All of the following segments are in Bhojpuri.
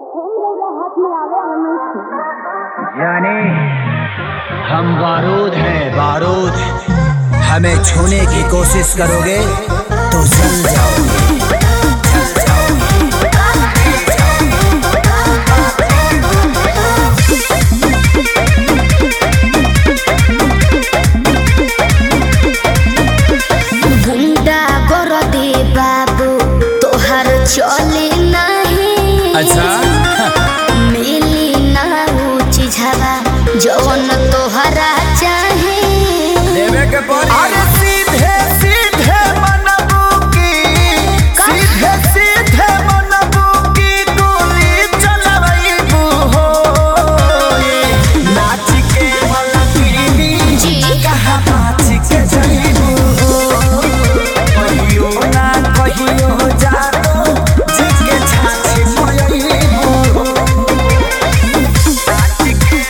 जाने हम बारूद हैं बारूद हमें छूने की कोशिश करोगे तो जल जाओगे जल जाओगे गुंडा कर दे बाबू तोहर चले नहीं अच्छा मिली ना ऊ चिझवा जवन तोहरा चाहे देवे के पड़ी अरे सीधे सीधे मनबू की सीधे सीधे मनबू की गोली चलबू हो नाच के मलकिनी जी। कहाँ नाच के जइबू हो कहियो ना कहियो जानो जी के छाछ मोयबू हो नाच के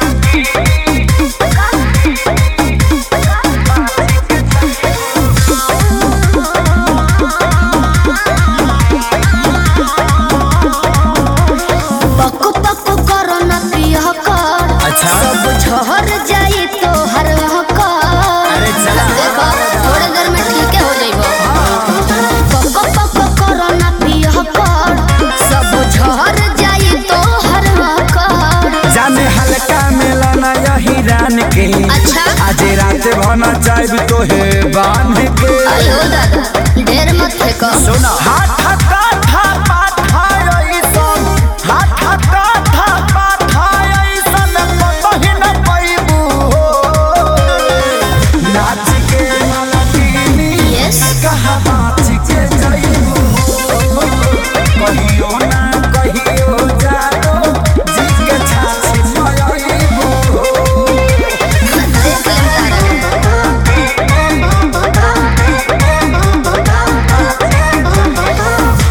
पक पक कर न पियह कर अच्छा। सब झहर जाई तोहर कर अरे चला। देखो थोड़े देर में ठीक हो जाइबो पक पक कर न पियह कर सब झहर जाई तोहर कर जाने हल्का मिलना यही रान के अच्छा। आज रात भना चाहब तो है बांध के अयो दादा ढेर मत फेंको सुना हाथ काठा पाठा ऐसन हाथ काठा पाठा ऐसन कतही न पैबू हो नाच के मलकिनी Yes. कहाँ नाच के जइबू हो कहियो ना कहियो जानो जी के छाछ मयबू हो देख लेम तारा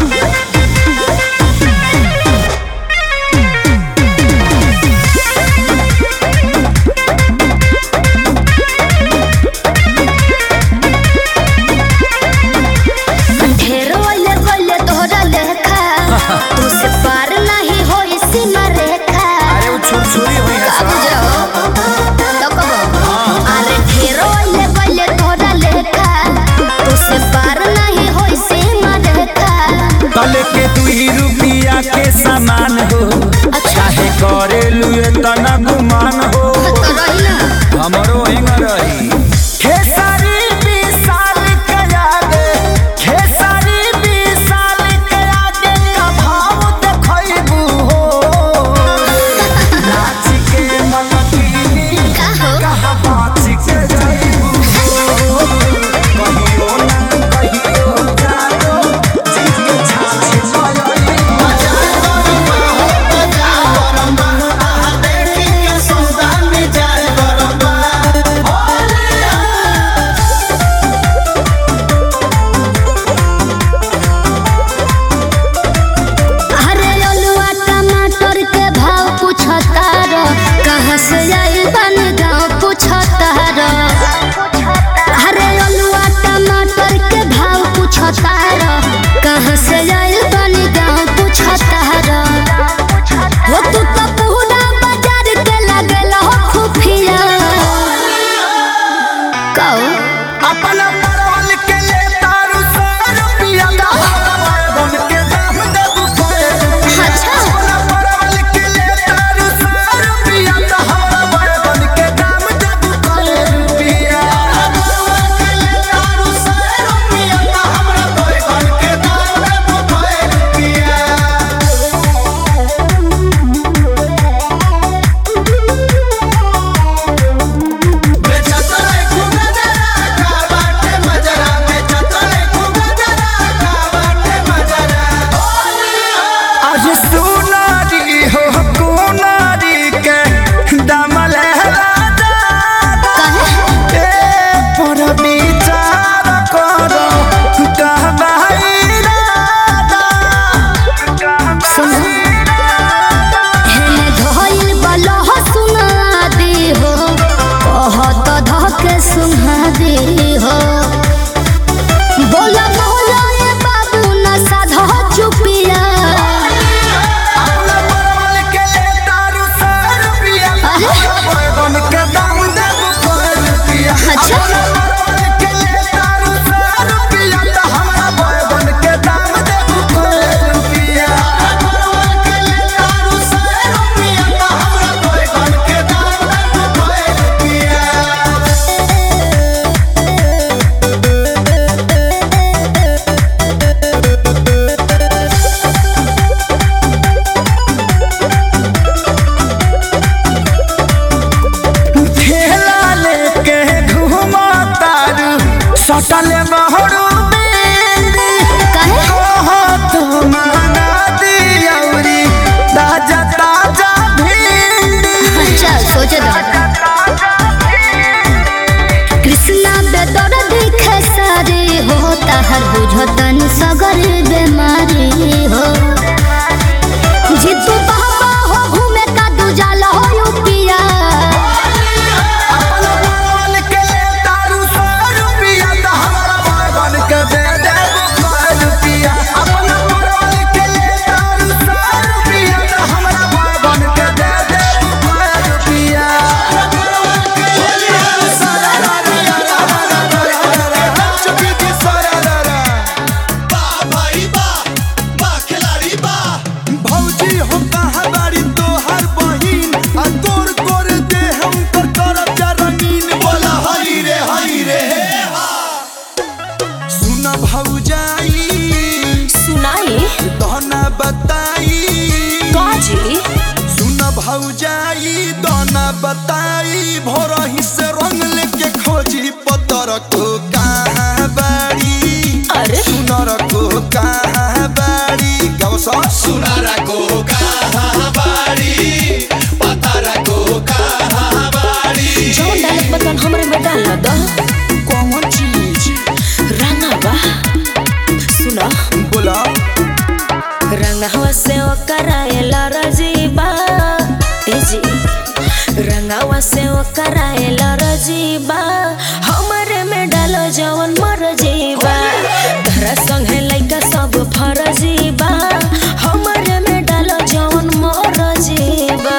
बताई भोरही से रंग लेके खोजी पतर को कहाँ बाड़ी अरे? सुनर को कहाँ बाड़ी गाओ सा सुनारा को कहाँ बाड़ी पतारा को कहाँ बाड़ी जो डालत बतन हमरे में डाल द कौन चीज रंगा बा सुना बोला रंगावा से कराएला रजीबा ए जी रंगावा से कराएला रजीबा हमरे में डालो जवन मर जीबा तहरा संगे लइका सब फरजीबा हमरे में डालो जवन मर जीबा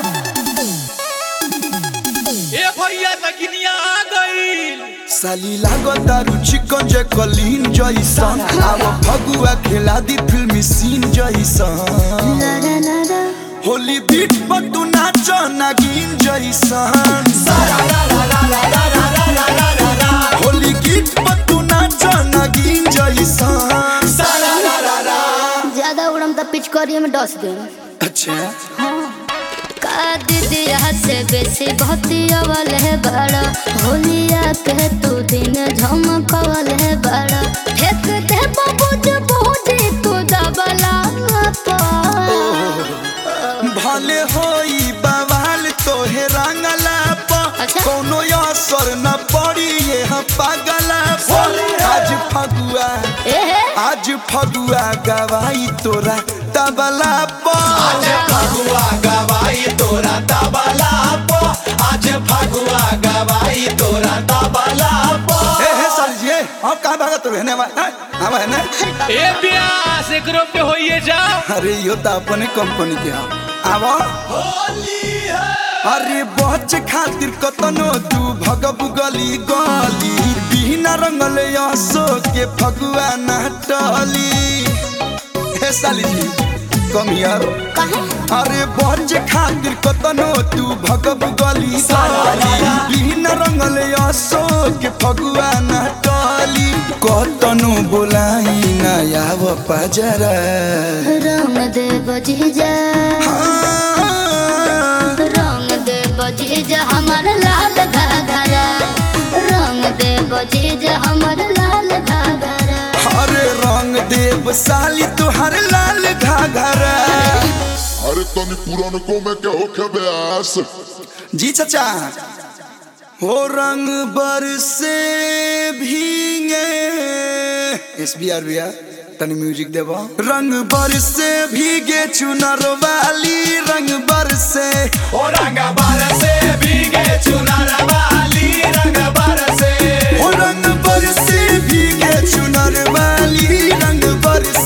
ए भैया तकिनिया आ गईल साली लागो दारू चिकन जे कलीन जैसन अब फगुआ खेला दी फिल्मी सीन जैसन होली बीट पर तू नाच नागिन जैसन होली गीत पर तू नाच नागिन जैसन ज्यादा उड़म त पिचकारिया में डस दे अच्छा का दीदिया से बेसी भक्ति अवल है बड़ा होलिया के तू दिन झमकवल है बड़ा फेंक दे बाबूज बूढ़ी तू दबला भले होई बवाल तोहे रंगला प अच्छा। कोनो असर न पड़ी ये हम पागला पर आज फगुआ आज फगुआ गवाई तोरा तबला आज पर फगुआ गवाई तोरा तबला पो आज फगुआ गवाई तोरा तबला पो ए हे साली जी अब कहाँ भागत तू रहने वाला हम है ना ए प्यास एकरो पे होइए जा अरे यो तो अपने कंपनी के हम आवा होली है अरे बच खातिर कतनो तू भगब गली गली बिना रंगल असो के फगुआ न टली हे साली जी कम यार अरे बच खातिर कतनो तू भगब गली गली बिना रंगल असो के फगुआ न टली कतनो बोलाई न आव पजरा रंग दे बजीजा हाँ। रंग दे बजीजा हमर लाल घाघरा रंग दे बजीजा हमर लाल घाघरा अरे रंग देव साली तुहार लाल घाघरा अरे तनी पुरानको में क्या हो क्या ब्यास जी चाचा हो रंग बरसे भीगे एस बी आर भैया तनी म्यूजिक देबो रंग बरसे भीगे चुनर वाली रंग बरसे ओ रंग बरसे भीगे चुनर वाली रंग बरसे हो रंग बरसे भीगे चुनर वाली रंग बरसे